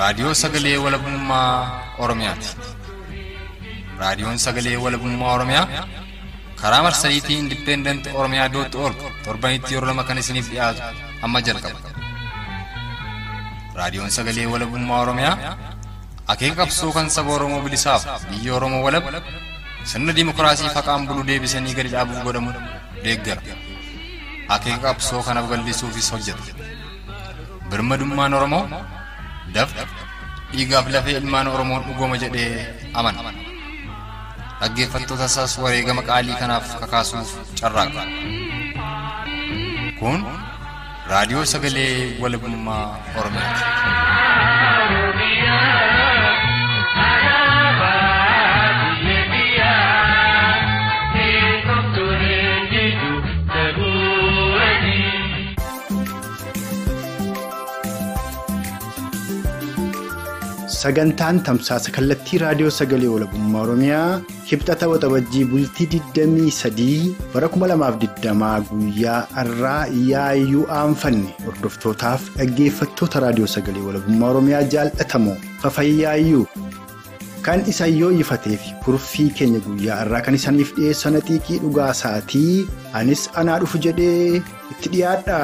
Raadiyoo Sagalee Walabummaa Oromiyaati. Raadiyoon Sagalee Walabummaa Oromiyaa karaa marsariitii Indipendent Oromiyaa dootti org torbanitti yeroo lama kan isiniif dhiyaatu amma jalqaba. Raadiyoon Sagalee Walabummaa Oromiyaa akeeka qabsoo kan saba Oromoo bilisaaf biyya Oromoo walab sirna dimokiraasii faqaan bulu deebisanii gadi dhaabuuf godhamu deeggara. Akeeka qabsoo kanaaf bal'isuufis hojjeta. Birmadummaan Oromoo dafqa dhiigaaf lafee ilmaan Oromoon dhugooma jedhee amana. Dhaggeeffattoota isaas wareegama qaalii kanaaf kakaasuuf carraaqa. Kun raadiyoo sagalee walabummaa Oromiyaati. Sagantaan tamsaasa kallattii raadiyoo sagalee walabummaa Oromiyaa kibxata waxabajjii bultii 23 bara 2020 guyyaa har'aa yaayyuu aanfanne hordoftootaaf dhaggeeffattoota raadiyoo sagalee walabummaa Oromiyaa jaallatamoo fafayyaayyuu kan isan yoo ifatee fi kurfii keenya guyyaa har'aa kan isaniif dhiyeessan xiiqii dhugaa isaatii anis anaa dhufu jedhee itti dhiyaadha.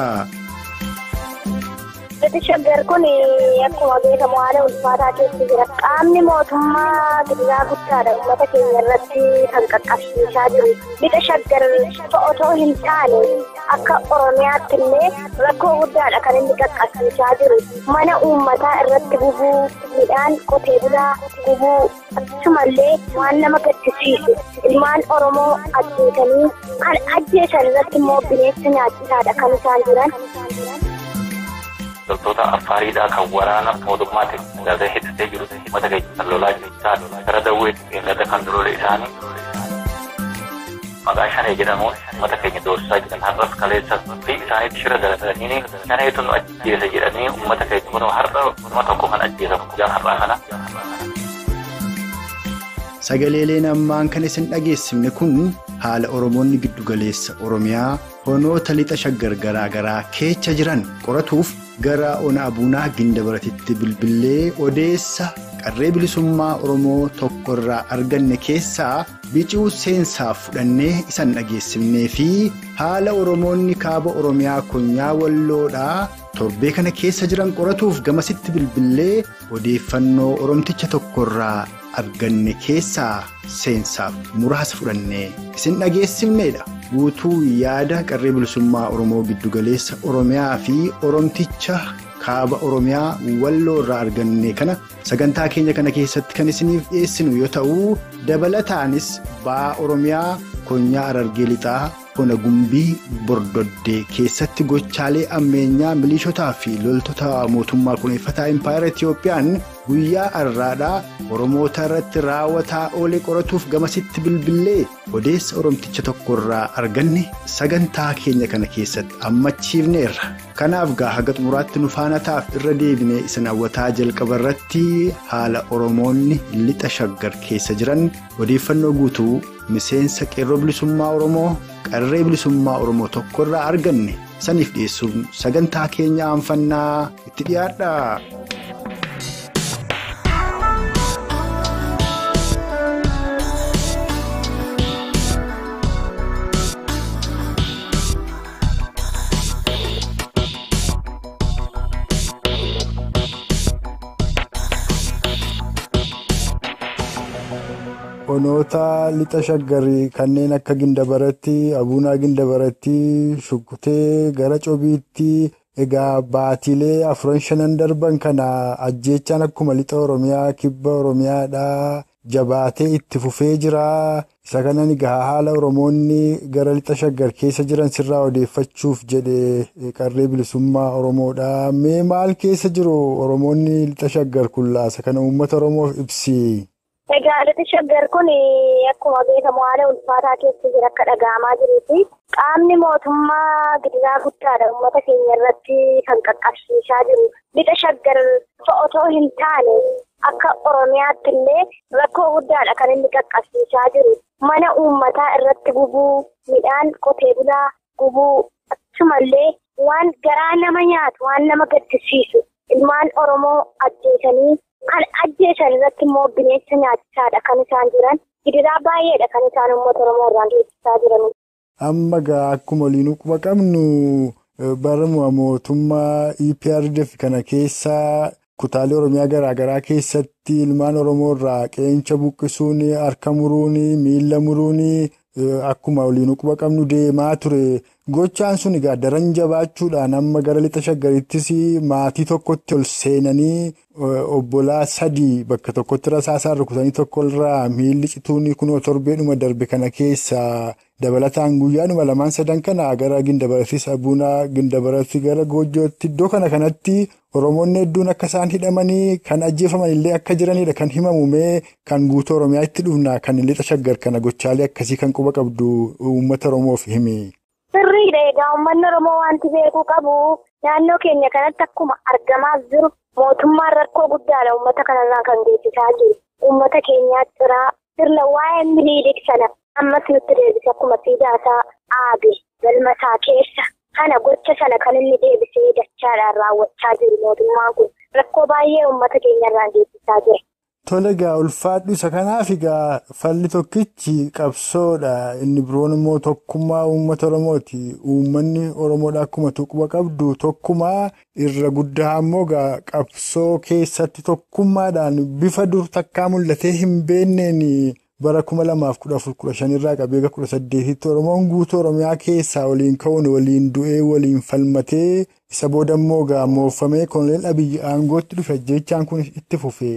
Itti shaggar kun akkuma beekamu haala ulfaataa keessa jira. Qaamni mootummaa gidiraa guddaadha uummata keenya irratti kan qaqqabsiisaa jiru. Bifa shaggar otoo hin taane akka Oromiyaatti illee rakkoo guddaadha kan inni qaqqabsiisaa jiru. Mana uummataa irratti gubuu, midhaan qotee bulaa gubuu, akkasumallee waan nama gaddisiisu. Ilmaan Oromoo ajjeesanii kan ajjeesan irratti immoo bineensa nyaachisaadha kan isaan jiran. loltoota affaariidhaa kan waraana mootummaatti gaazee hidhatee jiru uummata keenya kan lolaa jiru isaan gara dawweetti beellada kan duroole isaanii maqaa shanee jedhamuun uummata keenya doorsisaa jiran har'as kaleessa fi isaaniitti shira galatanii shaneetu nu ajjeese jedhanii uummata keenya kun har'a kuma tokko kan ajjeesamu guyyaan har'aa kana. Sagaleeleen ammaan kan isin dhageessifne kun haala Oromoonni giddugaleessa Oromiyaa honoota lixa shaggar garaa garaa keessa jiran qoratuuf gara ona abuunaa gindabaratitti bilbilee odeessa qarree bilisummaa Oromoo tokkorraa arganne keessaa bicuu seensaaf fudhannee isan dhageessifnee fi haala Oromoonni kaaba Oromiyaa konyaa walloodhaa torbee kana keessa jiran qoratuuf gamasitti bilbilee odeeffannoo Oromticha tokkorraa arganne keessaa seensaaf muraasa fudhannee isin dhageessifneedha. guutuu yaada qarree bilisummaa Oromoo giddugaleessa Oromiyaa fi Oromticha kaaba Oromiyaa walloo irraa arganne kana sagantaa keenya kana keessatti kan isiniif dhiyeessinu yoo ta'u dabalataanis ba'aa Oromiyaa konyaa Arargee Lixaa Hona Gumbii Bordoddee keessatti gochaalee ammeenyaa milishotaa fi loltoota mootummaa kuneeffataa Impaayera Itiyoophiyaan guyyaa har'aadhaa Oromoota irratti raawwataa oolee qoratuuf gamasitti bilbilee odeessa Oromticha tokkorraa arganne sagantaa keenya kana keessatti ammachiifneerra. Kanaaf gaa haga xumuraatti nu faana ta'aaf irra deebinee isin hawwataa jalqaba irratti haala Oromoonni lixa shaggar keessa jiran odeeffannoo guutuu miseensa qeerroo bilisummaa Oromoo qarree bilisummaa Oromoo tokkorraa arganne saniif dhiyeessuun sagantaa keenya aanfannaa itti dhiyaadha. Honoota lixa shaggarii kanneen akka gindabaratti abuunaa gindabaratti shukkutee gara cobiitti egaa baatiilee afuran shanan darban kana ajjeechaan akkuma lixa oromiyaa kibba oromiyaadhaa jabaatee itti fufee jira isa kanan egaa haala oromoonni gara lixa shaggar keessa jiran sirraa odeeffachuuf jedhe qarree bilisummaa oromoodha mee maal keessa jiru oromoonni lixa shaggar kullaasa kana uummata oromoof ibsi. Egaa lixa shaggar kun akkuma beekamu haala ulfaataa keessa jira akka dhaga'amaa jiruufi qaamni mootummaa gidiraa guddaadha uummata keenya irratti kan qaqqabsiisaa jiru. Lixa shaggar otoo hin taane akka Oromiyaatti illee rakkoo guddaadha kan inni qaqqabsiisaa jiru. Mana uummataa irratti gubuu, midhaan qotee bulaa gubuu, akkasumallee waan garaa nama nyaatu, waan nama gaddisiisu ilmaan Oromoo ajjeesanii kan ajjeesan irratti immoo bineensa nyaachisaadha kan isaan jiran. Gidiraa baay'eedha kan isaan uummata Oromoo irraan geessisaa jiran. Amma gaa akkuma waliin quba qabnu bara mootummaa EPRDF kana keessa kutaalee Oromiyaa garaagaraa keessatti ilmaan Oromoo irraa qeensa buqqisuun harka muruun miila muruun akkuma waliin quba qabnu deemaa ture. Gochaan sun egaa daran jabaachuudhaan amma gara lixa shaggarittis maatii tokkotti ol seenanii obbolaa sadii bakka tokkotti rasaasaan rukutanii tokkorraa miilli cituun kunoo torbeedhuma darbe kana keessa dabalataan guyyaadhuma lamaan sadan kana gara gindabaratti sabuunaa gindabaratti gara goojjootti iddoo kana kanatti oromoonni hedduun akka isaan hidhamanii kan ajjeefaman illee akka jiranidha kan himamumee kan guutuu oromiyaa itti dhufna kan lixa shaggar kana gochaalee akkasii kan quba qabdu uummata oromoof himi. Sirriidha egaa uummanni Oromoo wanti beekuu qabu naannoo keenya kanatti akkuma argamaa jiru mootummaan rakkoo guddaadha uummata kanarraa kan geessisaa jiru. Uummata keenyaa ciraa sirna waa'ee miliilik sana ammas nutti deebise akkuma siidaasaa aabe galmasaa keessa kana gocha sana kan inni deebisee dachaadhaan raawwachaa jiru mootummaan kun rakkoo baay'ee uummata keenyarraan geessisaa jira. Tole egaa ulfaadhu isa kanaaf egaa falli tokkichi qabsoodha inni biroon immoo tokkummaa uummata Oromooti uummanni Oromoodha akkuma tuquba qabdu tokkummaa irra guddaa immoo egaa qabsoo keessatti tokkummaadhaan bifa dur takkaa mul'atee hin beenneen bara kuma lamaaf kudha afur kudha shanirraa qabee kudha saddeetitti Oromoon guutuu Oromiyaa keessaa waliin ka'uun waliin du'ee waliin falmatee. isa booda immoo gaammoofamee koloneel abiyyi aangootti dhufe jechaan kun itti fufe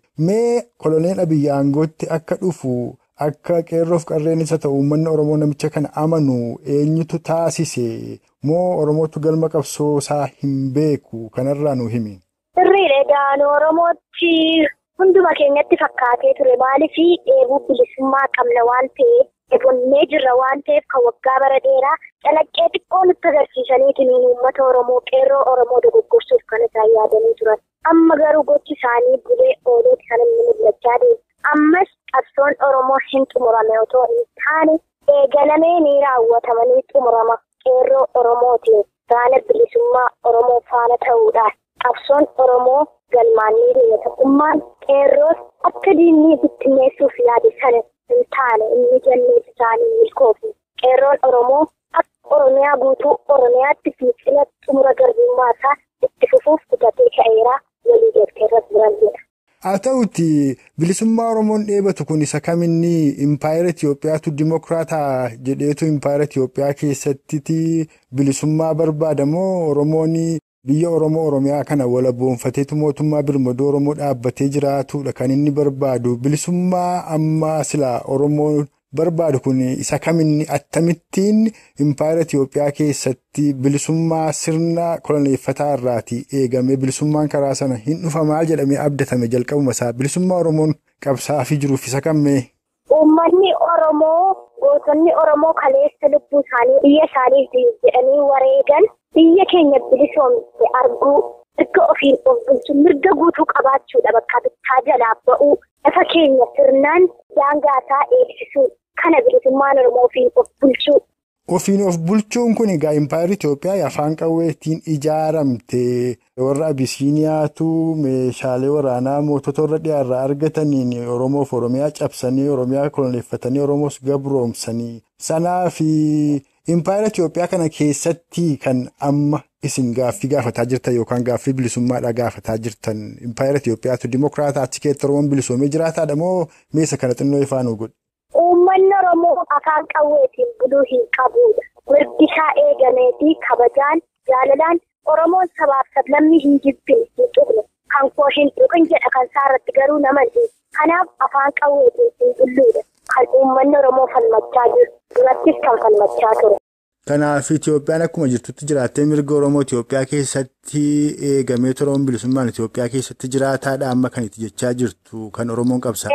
mee koloneel abiyyi aangootti akka dhufu akka qeerroof qarreen isa ta'u uummanni oromoo namicha kana amanu eenyutu taasise moo oromootu galma qabsoo isaa hin beeku kanarraa nu himi. Sirriidha egaa nu oromootti hunduma keenyatti fakkaatee ture maaliif dheebuu bilisummaa qabna waan ta'eef. Ebonnee jirra waan ta'eef kan waggaa bara dheeraa calaqqee xiqqoo nutti agarsiisaniitiin uummata Oromoo qeerroo Oromoo dogoggorsuuf kan isaan yaadanii turan. Amma garuu gochi isaanii bulee ooleeti kan inni mul'achaa deemu. Ammas qabsoon Oromoo hin xumurame otoo hin taane eegalamee ni raawwatamanii xumurama. Qeerroo Oromootiin gaana bilisummaa Oromoo faana ta'uudhaan qabsoon Oromoo galmaan ni deema. Tokkummaan qeerroos akka diinni bittinneessuuf yaade sana. hin taane inni jalleessi isaanii milkoofi qeerroon oromoo akka oromiyaa guutuu oromiyaatti fiixina xumura garbummaa isaa itti fufuuf kutatee ka'eeraa walii galtee irra jiranidha. haa ta'uti bilisummaa oromoon dheebatu kun isa kaminni impaayera Itiyoophiyaatu dimokiraataa jedheetu impaayera Itiyoophiyaa keessatti bilisummaa barbaadamoo oromoon biyya oromoo oromiyaa kana walaboonfateetu mootummaa birmadoo oromoo dhaabbatee jiraatudha kan inni barbaadu bilisummaa amma silaa oromoo barbaadu kun isa kaminni attamittiin impaayera Itiyoophiyaa keessatti bilisummaa sirna koloneeffataa irraati eegamee bilisummaan karaa sana hin dhufamaa jedhamee abdatame jalqabuma isaa bilisummaa oromoon qabsaafii jiruuf isa kammee. Uummanni Oromoo gootonni Oromoo kaleessa lubbuu isaanii biyya isaaniif jedhanii wareegan biyya keenya bilisoomte arguu mirga ofiin of bulchu mirga guutuu qabaachuudha bakka bittaa jalaa ba'uu lafa keenya sirnaan daangaasaa eegsisuu kana bilisummaan Oromoo ofiin of bulchuu. Ofiin of bulchuun kun egaa impaayera Itoophiyaa afaan qawweetiin ijaaramte warra Abisiiniyaatu meeshaalee waraanaa mootota warra dhiyaarraa argataniin Oromoof Oromiyaa cabsanii Oromiyaa koloneeffatanii Oromoos gabroomsanii sanaa fi impaayera Itoophiyaa kana keessatti kan amma isin gaaffii gaafataa jirtan yookaan gaaffii bilisummaadhaa gaafataa jirtan impaayera Itoophiyaatu dimokiraataa achi keessatti Oromoon bilisoomee jiraataadha moo meesa kana xinnoo ifaan godhe? Uummanni Oromoo afaan qawweetiin buluu hin qabudha. Mirgi isaa eegameetii kabajaan jaalalaan Oromoon sabaaf sablammii hin jibbine hin tuqne kan koo hin tuqin jedha kan isaa irratti garuu nama hin Kanaaf afaan qawweetiin hin bulluudha. Kan uummanni Oromoo falmachaa jiru durattis kan falmachaa ture. Kanaaf Itoophiyaan akkuma jirtutti jiraattee mirga Oromoo Itoophiyaa keessatti eegamee Oromoon bilisummaan Itoophiyaa keessatti jiraataadha amma kan itti jechaa jirtu kan Oromoon qabsaa.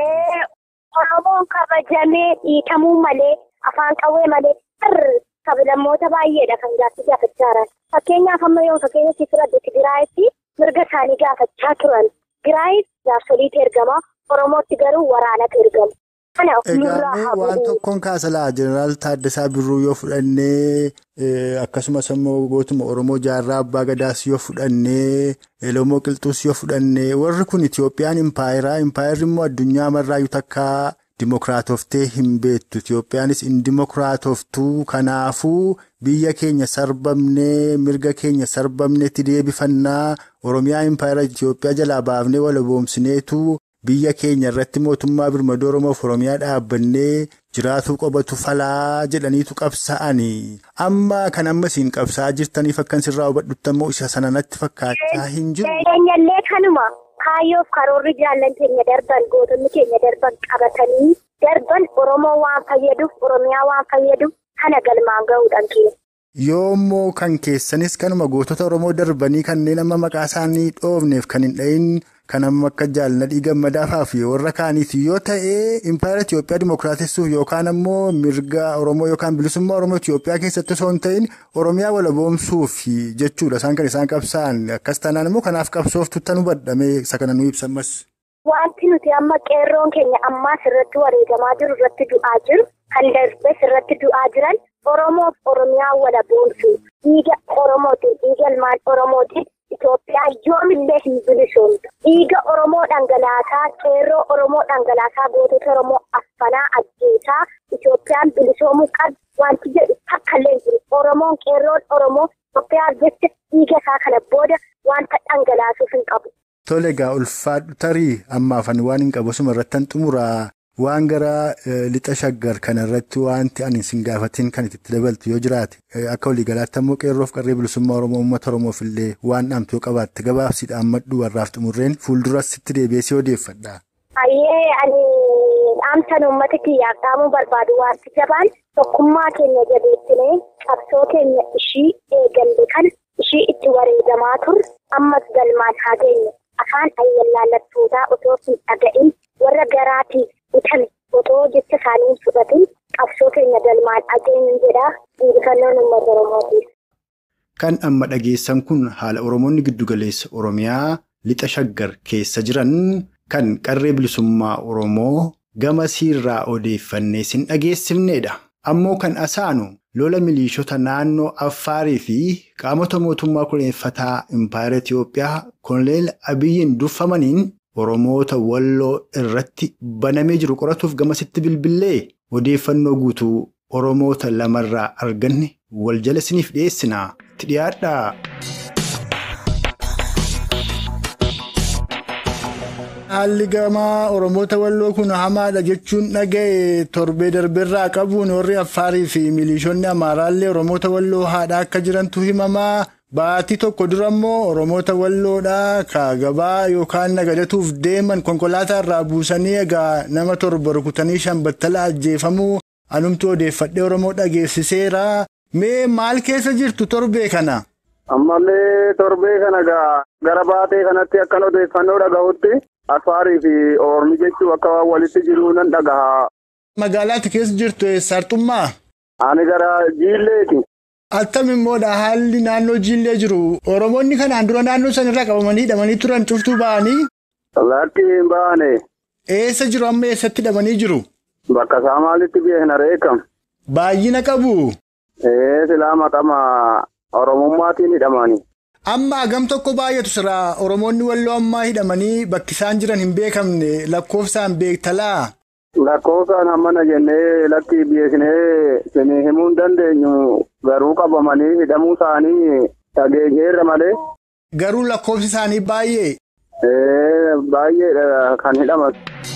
Oromoon kabajamee dhiitamuu malee afaan qawwee malee sablammoota baay'eedha kan gaaffii gaafachaa jiran. Fakkeenyaaf amma yoo fakkeenya si fudhadhu Tigiraayitti mirga isaanii gaafachaa turan. Tigiraayi jaarsoliitu ergama. Oromootti garuu waraanatu ergama. Kana nurraa Egaa haa waan bu'u. tokkoon kaasalaa jeneraal Taaddasaa Birruu yoo fudhannee eh, akkasumas immoo gootuma Oromoo Jaarraa Abbaa Gadaas yoo fudhannee Elomoo Qilxuus yoo fudhannee warri kun Itoophiyaan impaayeraa impaayerri immoo addunyaa marraayyuu takkaa dimokiraatoftee hin beektu Itoophiyaanis hin dimokiraatoftuu kanaafuu biyya keenya sarbamnee mirga keenya sarbamneetti deebifannaa Oromiyaa impaayera Itoophiyaa jalaa baafnee walaboomsineetu. Biyya keenya irratti mootummaa birmadoo Oromoof Oromiyaa dhaabbannee jiraatuu qobatu falaa jedhaniitu qabsa'anii. Amma kan amma isin qabsa'aa jirtaniif akkan sirraa hubadhutti ammoo isa sana natti fakkaachaa hin jiru. Keenyallee kanuma kaayyoof karoorri jaallan keenya darban gootonni keenya darban qabatanii darban Oromoo waan fayyaduuf Oromiyaa waan fayyaduuf kana galmaan gahuudhaan keenya. Yoo immoo kan keessanis kanuma gootota Oromoo darbanii kanneen amma maqaa isaanii dhoofneef kan hin dhahin kan amma akka jaalladhii gammadaafaa fi warra kaaniif yoo ta'e impaayera Itoophiyaa dimookiraatessuuf yookaan ammoo mirga Oromoo yookaan bilisummaa Oromoo Itoophiyaa keessatti osoo hin ta'in Oromiyaa walaboomsuuf jechuudha. Isaan kan isaan qabsa'an akkas taanaan immoo kanaaf qabsooftu tan hubadhamee isa kana nu ibsammas. Wanti nuti amma qeerroon keenya ammaas irratti wareegamaa jiru irratti du'aa jiru kan darbes irratti du'aa jiran Oromoof Oromiyaa walaboomsu dhiiga Oromootiin dhiiga ilmaan Oromootiin Itoophiyaa yoomillee hin bilisoomtu dhiiga Oromoo dhangalaasaa qeerroo Oromoo dhangalaasaa gootota Oromoo affanaa ajjeesaa Itoophiyaan bilisoomuu qabdi wanti jedhu takkallee hin jiru Oromoon qeerroon Oromoo Itoophiyaa jecha dhiiga isaa kana booda wanta dhangalaasuuf hin qabu. Tole egaa ulfaadhu tarii ammaaf ani waan hin qabu asuma irratti xumuraa waan gara lixa shaggar kanarratti wanti ani sin gaafatiin kan itti dabaltu yoo jiraate akka waliigalaatti ammoo qeerroof qarree bilisummaa Oromoo uummata Oromoof illee waan dhaamtu yoo qabaatte gabaabsiidhaan maddu warraaf xumurreen fuulduras sitti deebi'ee odeeffadha. Hayyee ani dhaamsan uummata kiyyaaf dhaamuu barbaadu wanti jabaan tokkummaa keenya jabeessinee qabsoo keenya ishii eegalle kana ishii itti wareegamaa turre ammas galmaan haa geenye afaan ayyaallaallattootaa otoo hin dhaga'in warra garaatiif bitame otoo jecha isaanii hin fudhatin qabsoo keenya galmaan haa geenye jedhaa injifannoon uummata Oromootiif. Kan amma dhageessan kun haala Oromoonni giddugaleessa Oromiyaa lixa shaggar keessa jiran kan qarree bilisummaa Oromoo gama siirraa odeeffannee sin dhageessifnedha. Ammoo kan asaanu lola miliishota naannoo Affaarii fi qaamota mootummaa kureeffataa Impaayera Itiyoophiyaa Koloneel Abiyyiin durfamaniin Oromoota Walloo irratti banamee jiru qoratuuf gamasitti bilbilee odeeffannoo guutuu Oromoota lamarraa arganne wal jala isiniif dhiyeessinaa itti dhiyaadhaa. Haalli gamaa Oromoota Walloo kun hamaadha jechuun dhaga'e torbee darbeerraa qabuun warri Affaarii fi milishoonni Amaaraallee Oromoota Walloo haadhaa akka jirantu himamaa. Baatii tokko dura immoo Oromoota Walloodhaa ka gabaa yookaan nagadatuuf deeman konkolaataa irraa buusanii egaa nama torba rukutanii shan battala ajjeefamuu anumtu odeeffadhee Oromoo dhageessiseera. Mee maal keessa jirtu torbee kana? Ammallee torbee kana gara baatee kanatti akkan odeeffannoo dhagahutti Affaarii fi Oromi jechuun akka waan walitti jiru nan dhagaha. Magaalaatti keessa jirtu eessartummaa? Ani gara Jiilleeti. Attam immoodha haalli naannoo Jiillee jiru. Oromoonni kanaan dura naannoo sanarraa qabamanii hidhamanii turan cuftuu ba'anii? Lakki hin baane. Eessa jiru amma eessatti hidhamanii jiru? Bakka isaa maalitti beekna reekam? Baay'ina qabu. Ee silaa maqama Oromummaatiin hidhamani. Amma hagam tokko baay'atu siraa Oromoonni walloo ammaa hidhamanii bakki isaan jiran hin beekamne lakkoofsaan beektalaa. Lakkoofsaan hammana jennee lakki beeknee isinii himuu hin dandeenyu garuu qabamanii hidhamuu isaanii dhageenyeerra malee. Garuu lakkoofsi isaanii baay'ee. Ee baay'eedha kan hidhaman.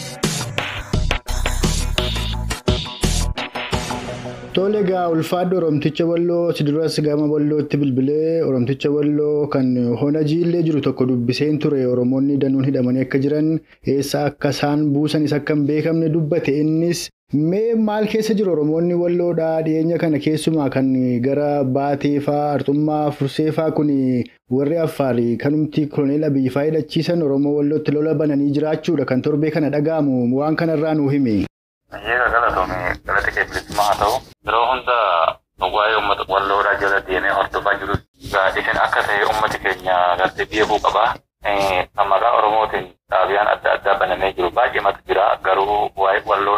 Tole egaa ulfaadhu Oromticha Walloo si duras gama Wallootti bilbilee Oromticha Walloo kan hona jiillee jiru tokko dubbiseen ture Oromoonni danuun hidhamanii akka jiran eessa akka isaan buusanis akka hin beekamne dubbate innis mee maal keessa jiru Oromoonni Walloodhaa dhiyeenya kana keessumaa kan gara baateefaa arxummaa furseefaa kun warri affaarii kanumti koloneel Abiyyifaa hidhachiisan Oromoo Wallootti lola bananii jiraachuudha kan torbee kana dhaga'amu waan kanarraa nuu hime. Ayyeera galatoomii galata kee bilisummaa haa ta'u yeroo hunda waa'ee uummata walloodhaa jala deemee hordofaa jiru isin akka ta'e uummati keenya gartee beekuu qabaa. Kan maqaa Oromootiin dhaabiyaan adda addaa banamee jiru baay'eematu jira garuu waa'ee walloodhaa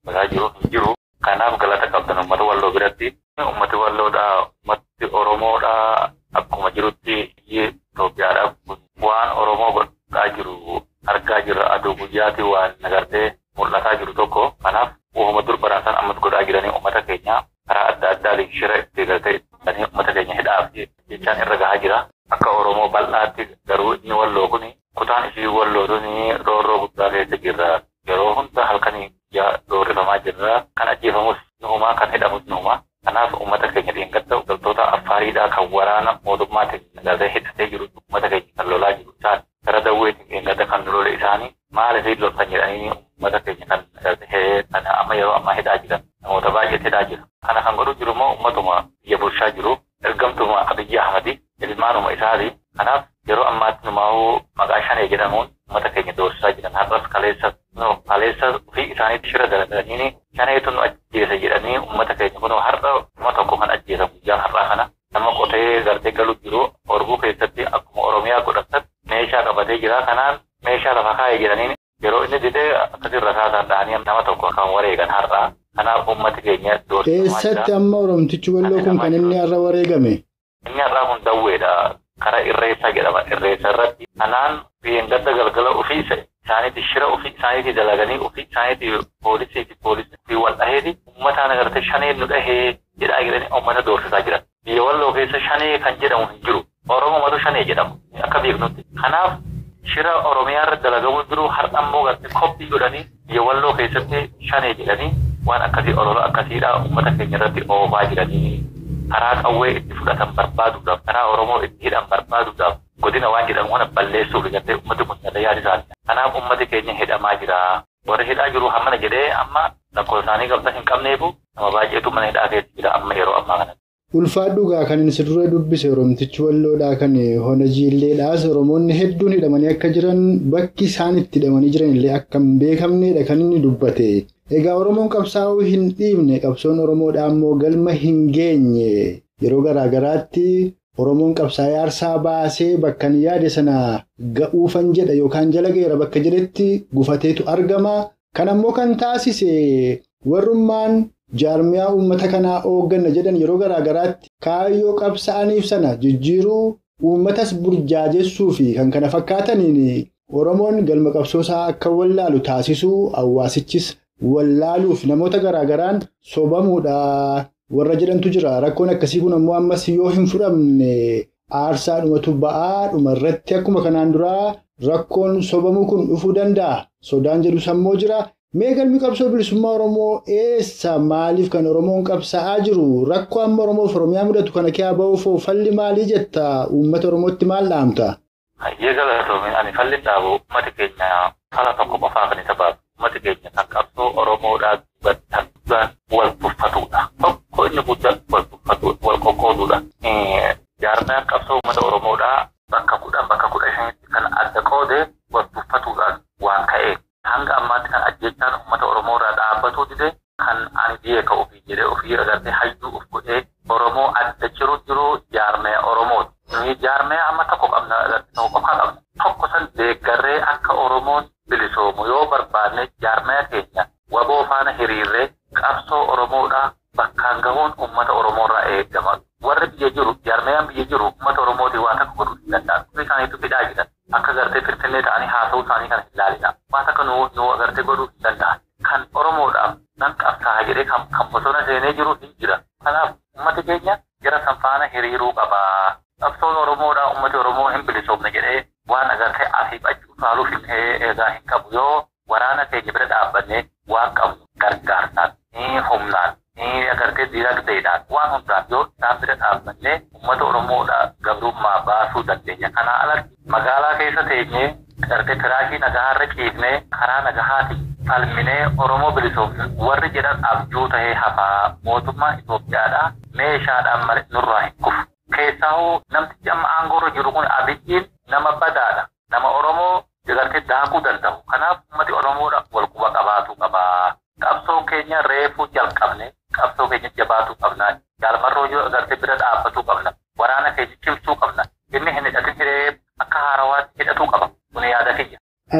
bagaa jiru hin jiru. Kanaaf galata qabdan uummata walloo biratti. Uummati walloodhaa uummati Oromoodhaa akkuma jirutti biyyi Itoophiyaadhaa kun waan Oromoo godhaa jiru argaa jirra aduu guyyaati waan nagartee mul'ataa jiru tokko. Kanaaf uumama dur baraasan ammas godhaa jiranii uummata keenya karaa adda addaatiin shira itti galtee dhanii uummata keenya hidhaaf jechaan irra gahaa jira. Akka Oromoo bal'aatti garuu inni walloo kun kutaan isii walloo tuni roorroo guddaa keessa jirra. Yeroo hunda halkanii guyyaa doorrifamaa jirra. Kan ajjeefamus nuumaa kan hidhamus nuumaa. Kanaaf uummata keenya dheengadda galtoota affaariidhaa kan waraana mootummaatiin nagartee hidhatee jiru uummata keenya kan lolaa jiru isaan gara dawweetiin dheengadda kan lole isaanii maaliif loltan jedhanii uummata keenya kan nagartee kan amma yeroo ammaa hidhaa jiran namoota baay'eetu hidhaa jira. Kana kan godhu jiru immoo uummatuma biyya bulchaa jiru ergamtuma Abiyyi Ahmadi ilmaanuma isaati. Kanaaf yeroo ammaatti numaa'uu maqaa shanee jedhamuun uummata keenya doorsisaa jiran har'as kaleessa kaleessa ofii isaaniitti shira dalagalanii shaneetu nu ajjeesa jedhanii uummata keenya kun har'a kuma tokko kan ajjeesan guyyaan har'aa kana nama qotee gartee galu jiru orbuu keessatti akkuma oromiyaa godhatan meeshaa qabatee jira kanaan meeshaa lafa kaa'e jedhanii yeroo inni didee akkasii rasaasaan dhahanii nama tokko kan wareegan har'aa kanaaf uummati keenya doorsifamaa jira. Eessatti amma Oromtichi walloo kun kan inni har'a wareegame? Inni har'aa kun dawweedha. Kara irreessaa jedhama. Irreessa irratti kanaan gadda galgala ofii isaaniiti shira ofii isaaniiti dalaganii ofii isaaniiti poolisii fi poolisii fi wal dhaheeti uummataan agartee shanee nu dhahee jedhaa jedhanii uummata doorsisaa jiran. Biyya walloo keessa shanee kan jedhamu hin jiru. Oromomatu shanee jedhamu akka beeknutti. Kanaaf shira Oromiyaa irratti dalagamu jiru har'a immoo gartee koppii godhanii biyya walloo keessatti shanee jedhanii waan akkasii olola akkasiidhaa uummata keenya irratti oofaa jiranii karaa qawwee itti fudhatan barbaaduudhaaf karaa Oromoo itti hidhan barbaaduudhaaf godina waan jedhamu kana balleessuuf gartee uummati kun yaada yaada isaati. Kanaaf uummati keenya hidhamaa jira. Warri hidhaa jiru hammana jedhee amma lakkoo isaanii qabda hin qabneefu nama baay'eetu mana hidhaa keessa jira amma yeroo ammaa kana. Ulfaadhugaa kan inni dura dubbise Oromtichi walloodhaa kan hona jiilleedhaas Oromoonni hedduun hidhamanii akka jiran bakki isaan itti hidhamanii jiran illee akka hin beekamnedha kan inni dubbate. Egaa Oromoon qabsaa'uu hin dhiibne qabsoon Oromoodhaa immoo galma hin geenye yeroo garaa garaatti Oromoon qabsaa'ee aarsaa baasee bakka inni yaade sana ga'uufan jedha yookaan jala geera bakka jedhetti gufateetu argama. Kan ammoo kan taasise warrummaan jaarmiyaa uummata kanaa hoogganna jedhan yeroo garaa garaatti kaayyoo qabsa'aniif sana jijjiiruu uummatas burjaajessuu fi kan kana fakkaataniin Oromoon galma qabsoosaa akka wallaalu taasisuu hawaasichis wallaaluuf namoota garaa garaan sobamuudha warra jedhantu jira. Rakkoon akkasii kun ammoo ammas yoo hin fudhamne aarsaa dhumatu ba'aa dhuma irratti akkuma kanaan duraa rakkoon sobamuu kun dhufuu danda'a. Sodaan jedhu sammoo jira. Mee galmi qabsoo bilisummaa Oromoo eessa maaliif kan Oromoon qabsaa'aa jiru? Rakkoo amma Oromoof Oromiyaa mudatu kana keessaa ba'uuf falli maalii jetta? Uummata Oromootti maal dhaamta? Hayyee galatoomi ani falli dhaabu uummati keenya fala tokko qofaa kan isa baasu. Uummati keenya kan qabsoo Oromoodhaa guddaan wal tuffatudha. Tokko inni guddaan wal tuffatu wal qoqqooduudha. Jaarmiyaan qabsoo uummata Oromoodhaa bakka kudhan bakka kudha shanitti kan adda qoode wal tuffatuudhaan waan ka'eef. Hanga ammaatti kan ajjechaan uummata Oromoo irraa dhaabbatuu dide kan ani beeka ofii jedhee ofii agartee hayyuu of godhee Oromoo adda jiru jiru jaarmee Oromooti. Nuyi jaarmee amma tokko qabna agartee tokko qofaa qabna. Tokko san deeggarree akka Oromoon bilisoomu yoo barbaanne jaarmee keenya waboo faana hiriirree qabsoo Oromoodhaa bakkaan gahuun uummata Oromoo irraa eegama. Warri biyya jiru jaarmeyaan biyya jiru uummata Oromootii waan akka godhuu hin danda'an. Kun isaaniitu fidhaa jiran. Akka gartee finfinnee ta'anii haasa'uu isaanii kana hin ilaalina. Waan akka nuu nuu agartee godhuu hin danda'an. Kan Oromoodhaaf nan qabsaa'a jedhee kan kan bosona seenee jiru hin jira. Kanaaf uummati keenya jara san faana hiriiruu qaba. Qabsoon Oromoodhaa uummati Oromoo hin bilisoomne jedhee waan agartee asiif achi utaaluuf hin eegaa hin qabu yoo waraana keenya bira dhaabbannee waan qabnu gargaarsaan ni humnaan ni agartee dinagdeedhaan waan hundaan yoo isaan bira dhaabbannee uummata Oromoodhaa gabrummaa baasuu dandeenya. Kanaa alatti magaalaa keessa teenyee agartee firaashii nagahaarra ciifnee karaa nagahaatiin falminee Oromoo bilisoomne warri jedhan abjuu tahee hafaa mootummaa Itoophiyaadhaa meeshaadhaan malee nurraa hin kufu. Keessaahuu namtichi amma aangoorra jiru kun abiyyiin nama badaadha. Nama Oromoo agartee daakuu danda'u. Kanaaf uummati Oromoodha wal quba qabaatu qaba. Qabsoon keenya reefuu jalqabne qabsoo keenya jabaatuu qabna. Jaalmarroo yoo agartee bira dhaabbatuu qabna. Waraana keenya cimsuu qabna. Inni hin hidhatin hiree akka haarawaatti hidhatuu qaba. Kun yaada kiyya. Hayyee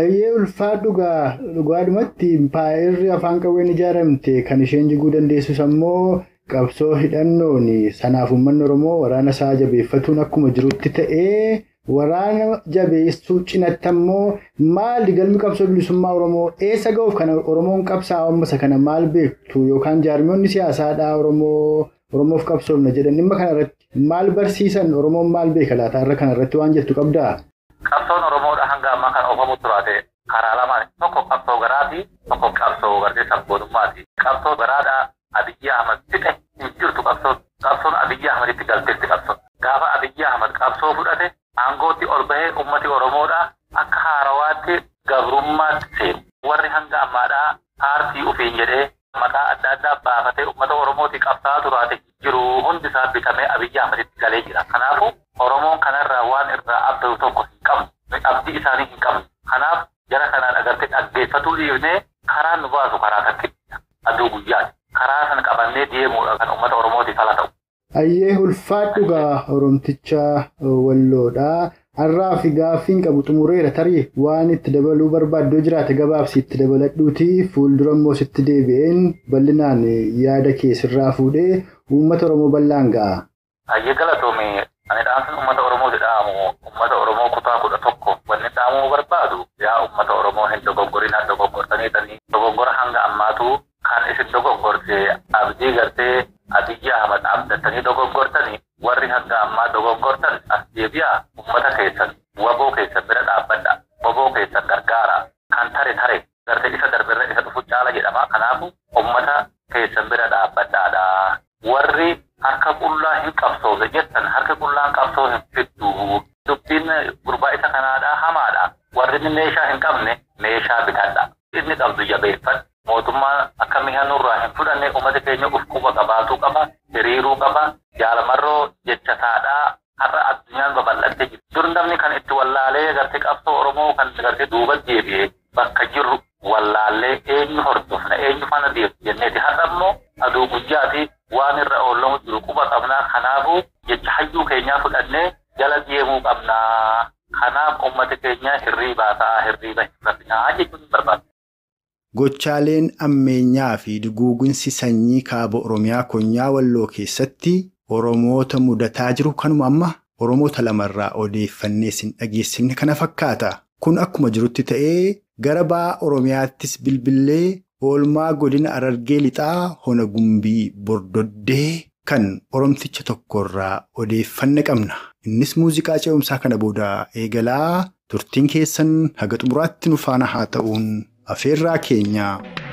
ulfaadhugaa dhugaadhumatti impaayerri afaan qawween ijaaramte kan isheen jiguu dandeessus ammoo qabsoo hidhannoon sanaaf uummanni Oromoo waraana isaa jabeeffatuun akkuma jirutti ta'ee waraana jabeessuu cinatti ammoo maali galmi qabsoo bilisummaa Oromoo eessa ga'uuf kana Oromoon qabsaa'aa ammasa kana maal beektu yookaan jaarmiyoonni siyaasaadhaa Oromoo Oromoof qabsoofna jedhan dhimma kanarratti maal barsiisan Oromoon maal beeka laata irra kanarratti waan jettu qabdaa? Qabsoon Oromoodha hanga ammaa kan oofamu turaate karaa lamaan tokko qabsoo garaati tokko qabsoo gartee sabboonummaati. Qabsoo garaadhaa Abiyyi Ahmad fixe hin jirtu qabsoon qabsoon Abiyyi Ahmaditti galteetti qabsoon. Gaafa Abiyyi Ahmad qabsoo fudhate aangootti ol bahee ummati Oromoodha akka haarawaatti gabrummaatti seenu. Warri hanga ammaadhaa paartii ofiin jedhee maqaa adda addaa baafatee ummata Oromooti qabsaa turaate jiru hundi isaa bitamee Abiyyi Ahmaditti galee jira. Kanaafuu Oromoon kanarraa waan irraa abdatu tokko hin qabnu. Abdii isaanii hin qabnu. Kanaaf jara kanaan agartee dhaggeeffatuu dhiifnee karaa nu baasu karaa takkiidha. Aduu guyyaati. Karaa sana qabannee deemuudha kan uummata Oromootiif ala ta'u. Ayyee ulfaadhugaa Oromticha Walloodhaa. Har'aa fi gaaffiin qabu xumureera tarii waan itti dabaluu barbaaddu jiraate gabaabsi itti dabaladhuuti fuuldura immoo sitti deebi'een bal'inaan yaada kee sirraa fuudhee uummata Oromoo bal'aan ga'a. Ayyee galatoomii ani dhaamsin uummata Oromooti dhaamu uummata Oromoo kutaa kudha tokko wanni dhaamuu barbaadu yaa uummata Oromoo hin dogoggorinaa dogoggortanii dogoggora hanga ammaatu kan isin dogoggorte abdii gartee Abiyyi Ahmad abdattanii dogoggortanii warri hanga ammaa dogoggortan as deebi'aa uummata keessan waboo keessan bira dhaabbadha waboo keessan gargaara kan tare tare gartee isa darbirra isa dhufu caala jedhama kanaafu uummata keessan bira dhaabbadhaadha warri harka qullaa hin qabsoofne jettan harka qullaan qabsoo hin fiddu dubbiin gurbaa isa kanaadha hamaadha warri meeshaa hin qabne meeshaa bitadha inni qabdu jabeeffadha mootummaa akka mi'a nurraa hin fudhanne uummata keenya uf quba qabaatuu qaba hiriiruu qaba jaalamarroo jechataadhaa har'a addunyaan babal'attee jirti. Dur namni kan itti wallaalee gartee qabsoo Oromoo kan gartee duuba deebi'ee bakka jirru wallaallee eenyu hordofna eenyu fana deemtu jenneeti. Har'a immoo aduu guyyaati waan irra oolamu jiru quba qabnaa kanaafuu jecha hayyuu keenyaa fudhannee jala deemuu qabnaa. Kanaaf uummata keenya hirriibaa ta'a hirriiba hin rafinaa jechuun barbaada. Gochaaleen ammeenyaa fi duguuginsi sanyii kaaba Oromiyaa konyaa walloo keessatti Oromoota mudataa jiru kanuma amma Oromoota lamarraa odeeffannee sin dhageessifne kana fakkaata. Kun akkuma jirutti ta'ee gara ba'a Oromiyaattis bilbilee oolmaa godina Arargee lixaa hona gumbii bordoddee kan Oromticha tokkorraa odeeffanne qabna. Innis muuziqaa ce'umsaa kana booda eegalaa turtiin keessan haga xumuraatti nu faana haa ta'uun. Afeerraa keenya.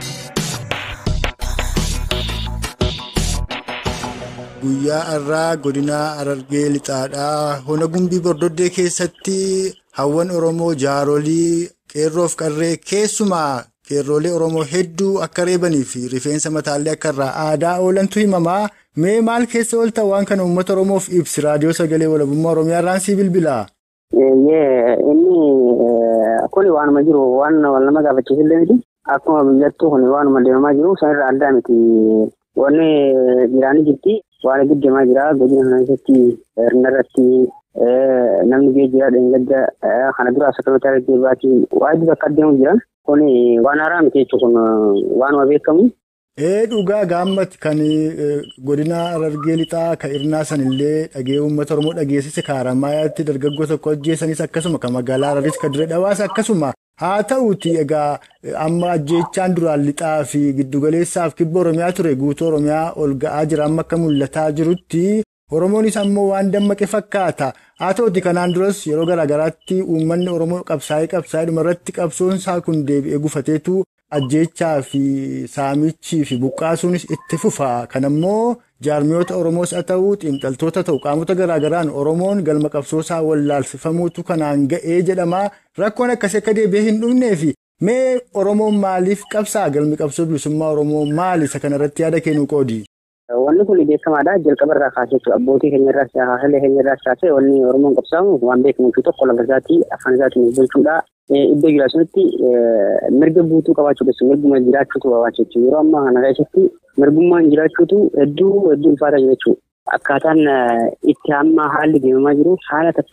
Guyyaa har'aa godina Arargee lixaadhaa hona gumbii bordoddee keessatti hawwan Oromoo jaarolii qeerroof qarree keessumaa qeerroolee Oromoo hedduu akka reebanii fi rifeensa mataallee akka irraa aadaa oolantu himamaa. Mee maal keessa oolta waan kana uummata Oromoof ibsi raadiyoo sagalee walabummaa Oromiyaa irraan sii bilbilaa? Inni kun waanuma jiru waan nama gaafachiisillee miti. Akkuma biyyattuu kun waanuma deemamaa jiru sanirraa addaa miti. Wanni jiraanii jirti. Waan giddeemaa jira. Godina kana keessatti hirna irratti namni geejjibaa dheengadda kana dura akkamitti argee baati waajjira bakka adeemu jiran. Kun waan haaraa miti jechuun kun waanuma beekamu. Ee dhugaa gaammatti kan godina Arargee lixaa kan Irnaa sanillee dhagee uummata Oromoo dhageessise Kaaramayaatti dargaggoo tokko ajjeessanis akkasuma kan magaalaa Araris kan dirree dhawaas akkasuma haa ta'uuti egaa amma ajjeechaan duraan lixaa fi giddugaleessaaf kibba Oromiyaa ture guutuu Oromiyaa ol ga'aa jira amma akka mul'ataa jirutti Oromoonis ammoo waan dammaqe fakkaata haa ta'uuti kanaan duras yeroo garaagaraatti uummanni Oromoo qabsaa'ee qabsaa'ee dhumarratti qabsoon isaa kun deebi'ee gufateetu. ajjeechaa fi saamichii fi buqqaasuunis itti fufa kan ammoo jaarmiyoota oromoos haa ta'u xiinxaltoota ta'u qaamota garaagaraan oromoon galma qabsoosaa wallaalsifamuutu kanaan ga'ee jedhama rakkoon akkasii akka deebi'ee hin dhumnee fi mee oromoon maaliif qabsaa galmi qabsoo bilisummaa oromoo maali isa kanarratti yaada kennuu qoodi. Wanni kun beekamaadha. Jalqaba irraa kaasee jechuudha. Abbootii keenya irraas haadholee keenya irraas kaasee wanni Oromoon qabsaamu waan beekamu tokko lafa isaatii afaan isaatiin bulchuudha. Iddoo jiraatanitti mirga guutuu qabaachuudha. Mirguma jiraachuutu barbaachisa jechuudha. Yeroo ammaa kana keessatti mirgummaan jiraachuutu hedduu hedduu ulfaataa jira jechuudha. Akkaataan itti amma haalli deemamaa jiru haala takkaa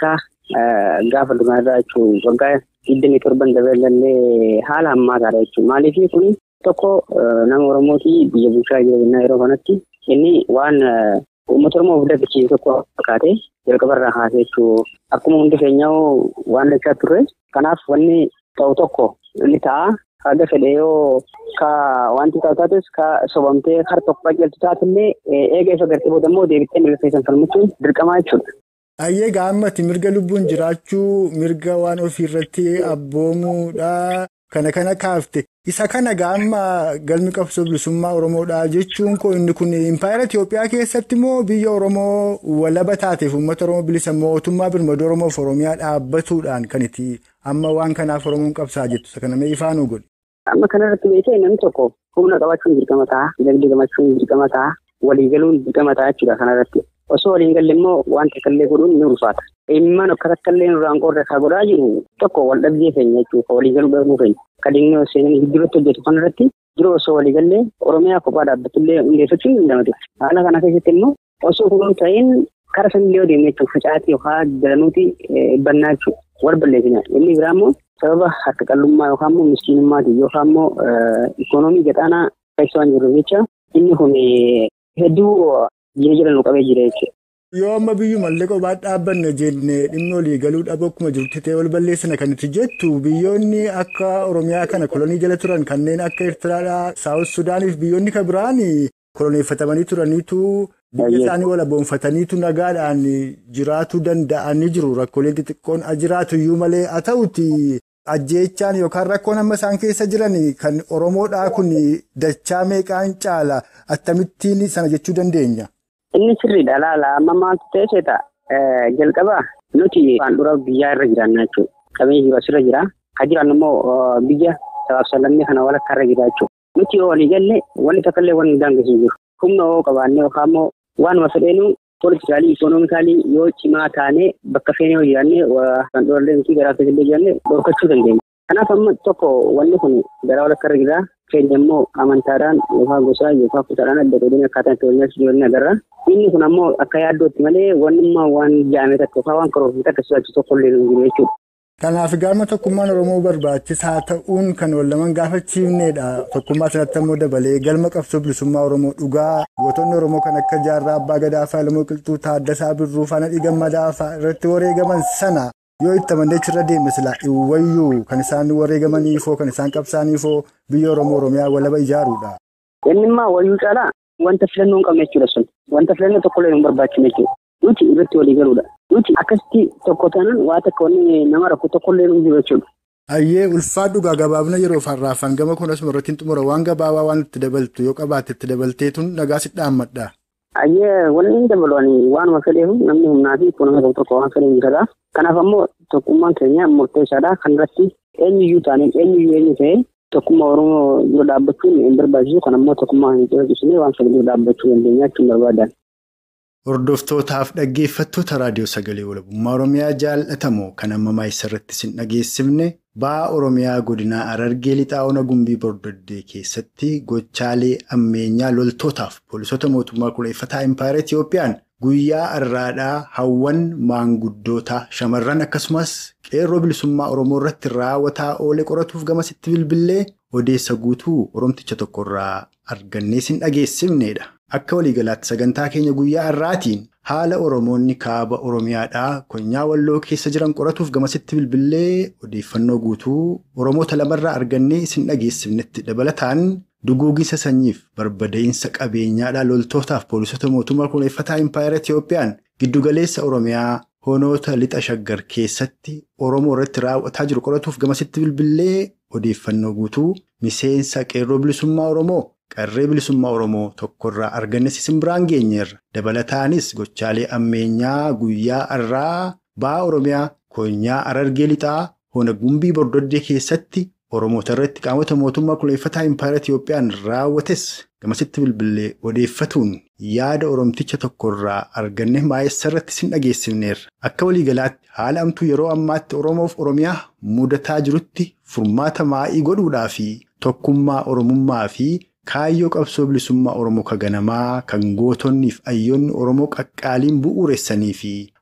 gaafa dhumaarraa jechuun waggaa digdamii torban dabalallee haala hammaataadha jechuudha. Maaliif kun tokko nama Oromootii biyya bulchaa jira jennaa yeroo kanatti inni waan uummata Oromoo of dagachiise tokko fakkaate jalqabarraa kaasee jechuudha. Akkuma hundi keenyaa waan dachaa turre kanaaf wanni ta'u tokko inni ta'a. Haga fedhe yoo ka wanti ta'u taates ka sobamtee har tokko qajeeltu taatillee eega isa gartee booda immoo deebittee mirga keessan falmachuun dirqamaa jechuudha. Ayyee gaammati mirga lubbuun jiraachuu mirga waan ofiirratti abboomuudha kana kana kaafte isa kana gaamma galmi qabsoo bilisummaa Oromoodha jechuun koo inni kun impaayera Itoophiyaa keessatti immoo biyya Oromoo walaba taateef uummata Oromoo bilisa mootummaa birmadoo Oromoof Oromiyaa dhaabbatuudhaan kan itti amma waan kanaaf Oromoon qabsaa jettu isa kana mee ifaanuu godhe. Amma kanarratti beekee namni tokko humna qabaachuun dirqama ta'a, dinagdee qabaachuun dirqama ta'a, waliigaluun dirqama ta'a jechuudha kanarratti. Osoo waliin galle immoo wanta kallee godhuun ni ulfaata. Immaan akka takkallee nurraan qoodda isaa godhaa jiru tokko wal dhabdee keenya jechuudha waliigaluu dhabuu keenya. Kadhinnoo seenanii gidduutti hojjetu kanarratti jiru osoo waliigallee Oromiyaa kophaa dhaabbatullee hundeeffachuun ni danda'ama. Haala kana keessatti immoo osoo kun ta'in kara sanillee yoo deemne jechuudha facaatii yookaan jalanuuti bannaa jechuudha. Wal balleessina. Inni biraa immoo sababa harka qallummaa yookaan immoo miskiinummaatiin yookaan immoo ikoonoomii gadaanaa keessa waan jiruuf jecha inni kun hedduu jira jira nu qabee jira jechuudha. Yoo amma biyyumallee kophaa dhaabbanne jennee dhimma olii galuu dhabu akkuma jirutti ta'e wal balleessina kan itti jettu biyyoonni akka Oromiyaa kana kolonii jala turan kanneen akka Eertiraadhaa, Saawus Sudaaniif biyyoonni kan biraan koloneeffatamanii turaniitu biyya isaanii walaboonfataniitu nagaadhaan jiraatuu danda'anii jiru. Rakkooleen xixiqqoon jiraatu iyyuu malee haa ta'uti ajjeechaan yookaan rakkoon amma isaan keessa jiran kan Oromoodhaa kun dachaa meeqaan caala akkamittiin sana jechuu dandeenya? Inni sirriidha laala amma maaltu ta'e seeta jalqaba nuti waan dura biyyaa irra jiraanna jechuudha. Qabeenya jiru asirra jira. Haa jiraannu immoo biyya sabaaf sablammii kana walakkaa irra jira jechuudha. Nuti yoo walii galle wanti takka wanni daangessee jiru. Humna yoo qabaannee yookaan immoo waanuma fedheenu poolikaalii ikonoomikaalii yoo cimaa taanee bakka feenee yoo jiraanne kan dhorallee nuti garaa keessallee jiraanne dhorkachuu dandeenya. Kanaaf amma tokko wanni kun gara walakkaa irra jira. Keenya immoo amantaadhaan yookaan gosaa yookaan kutaadhaan adda godhanii akkaataa itti waliin jireenya agarra. Inni kun ammoo akka yaaddootti malee wanni immoo waan jaame takka yookaan waan karoorfame takka sodaachisu tokko illee hin jiru jechuudha. Kanaaf gaafa tokkummaan Oromoo barbaachisaa ta'uun kan wal laman gaafachiifnedha. Tokkummaa sanatti ammoo dabalee galma qabsoo bilisummaa Oromoo dhugaa gootonni Oromoo kan akka Jaarraa Abbaa Gadaa fa'aa Lamoo Qilxuu Taaddasaa Birruu fa'aa Gammadaa fa'aa irratti wareegaman sana yoo itti amannee irra deemne silaa iwayyuu kan isaan wareegamaniifoo kan isaan qabsaaniifoo biyya Oromoo Oromiyaa walaba ijaaruudha. Inni immoo wayyuu caalaa wanta filannoo hin qabne jechuudha sun wanta filannoo tokkollee hin barbaachine jechuudha. Nuti irratti walii galuudha. Nuti akkasitti tokko taanaan waa takka wanni nama rakku tokkollee hin jiru jechuudha. Ayyee ulfaadhugaa gabaabna yeroo farraafan gama kun asuma irratti hin xumura waan gabaabaa waan itti dabaltu yoo qabaatte itti dabalteetuun nagaa si dhaammadha. Ayyee wanni hin dabalu waanuma fedheef namni humnaa fi kunuunsa tokko tokko waan fedhe jira. Kanaaf ammoo tokkummaan keenya murteessaadha. Kan irratti eenyuyyuu taaneen eenyuyyuu eenyu ta'e tokkummaa Oromoo dura dhaabbachuun hin barbaachisu. Kan ammoo tokkummaa hin calaqqisne waan fedhe dura dhaabbachuu dandeenya jechuun barbaadan. Hordoftootaaf dhaggeeffattoota raadiyoo sagalee walabummaa Oromiyaa jaallatamoo kan ammamaa isarratti sin dhageessifne ba'aa Oromiyaa godinaa Harargee lixaa ona gumbii bordoddee keessatti gochaalee ammeenyaa loltootaaf poolisoota mootummaa kureeffataa impaayera Itiyoophiyaan guyyaa har'aadhaa hawwan maanguddoota shamarran akkasumas qeerroo bilisummaa Oromoo irratti raawwataa oole qoratuuf gamasitti bilbilee odeessa guutuu Oromticha tokkorraa argannee sin dhageessifnedha. Akka waliigalaatti sagantaa keenya guyyaa har'aatiin haala Oromoonni kaaba Oromiyaadhaa konyaa walloo keessa jiran qoratuuf gamasitti bilbilee odeeffannoo guutuu Oromoota lamarraa argannee isin dhageessifnetti dabalataan duguugisa sanyiif barbada'iinsa qabeenyaadhaa loltootaaf poolisota mootummaa kureeffataa impaayera Itiyoophiyaan giddugaleessa Oromiyaa honoota lixa shaggar keessatti Oromoo irratti raawwataa jiru qoratuuf gamasitti bilbilee odeeffannoo guutuu miseensa qeerroo bilisummaa Oromoo. Qarree bilisummaa Oromoo tokkorraa arganne isin biraan geenyeerra. Dabalataanis gochaalee ammeenyaa guyyaa har'aa ba'aa Oromiyaa konyaa Harargee lixaa hona gumbii bordoddee keessatti Oromoota irratti qaamota mootummaa kureeffataa impaayera Itiyoophiyaan raawwates gamasitti bilbilee odeeffatuun yaada Oromticha tokkorraa arganne maayessa irratti isin dhageessifneerra. Akka waliigalaatti haala amtuu yeroo ammaatti Oromoof Oromiyaa mudataa jirutti furmaata maa'ii godhuudhaa fi tokkummaa Oromummaa fi Kaayyoo qabsoo bilisummaa Oromoo ka ganamaa kan gootonniif ayyoonni Oromoo qaqqaaliin bu'uuressanii fi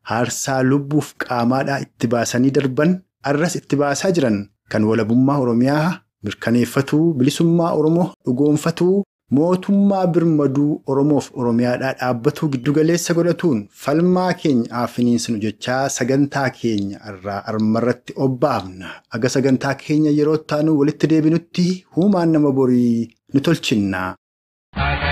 haarsaa lubbuuf qaamaadhaa itti baasanii darban arras itti baasaa jiran kan walabummaa Oromiyaa mirkaneeffatuu bilisummaa Oromoo dhugoonfatuu mootummaa birmaduu Oromoof Oromiyaadhaa dhaabbatuu giddugaleessa godhatuun falmaa keenya afiniinsinu jechaa sagantaa keenya irraa armarratti obbaafna. Aga sagantaa keenya yeroo taanu walitti deebinutti huumaan nama borii ni tolchinna.